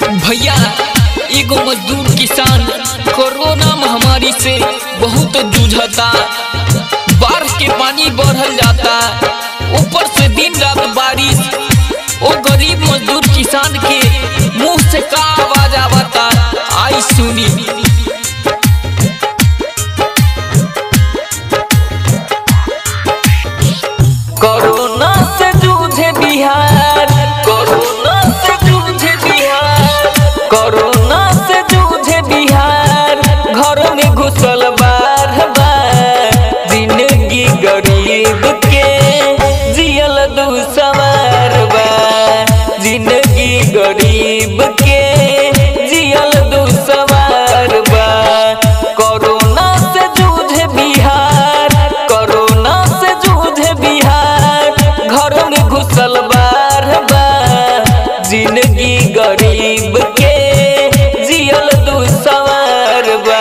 भैया एगो मजदूर किसान कोरोना महामारी से बहुत जूझता बाढ़ के पानी बढ़ल जाता ऊपर से दिन रात बारिश ओ गरीब मजदूर किसान के मुंह से का आवाज आवता आई सुनी कोरोना से जूझे बिहार कोरोना से जूझे बिहार कोरोना से जूझे बिहार घर में घुसल बार बार जिंदगी गरीब के जियल दुसवार बा जिंदगी गरीब के जियल दुसवार बा कोरोना से जूझे बिहार कोरोना से जूझे बिहार घर में घुसल बार बार जिंदगी गरीब के जियल दुसवार बा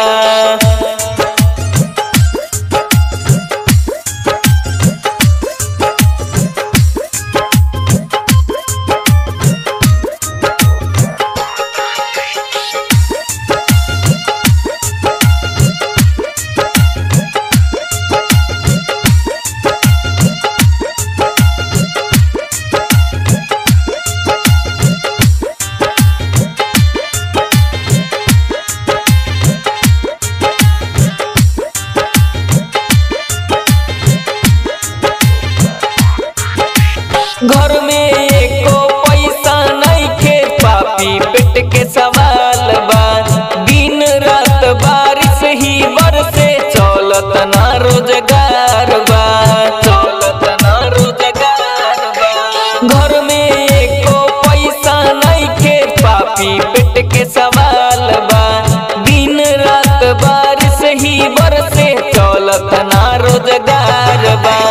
घर में एको पैसा नहीं खे पापी पेट के सवाल बा दिन रात बारिश ही बरसे चलत ना रोजगार बा चलत ना रोजगार बा घर में एको पैसा नहीं खे पापी पेट के सवाल बा दिन रात बारिश ही बरसे चलत ना रोजगार बा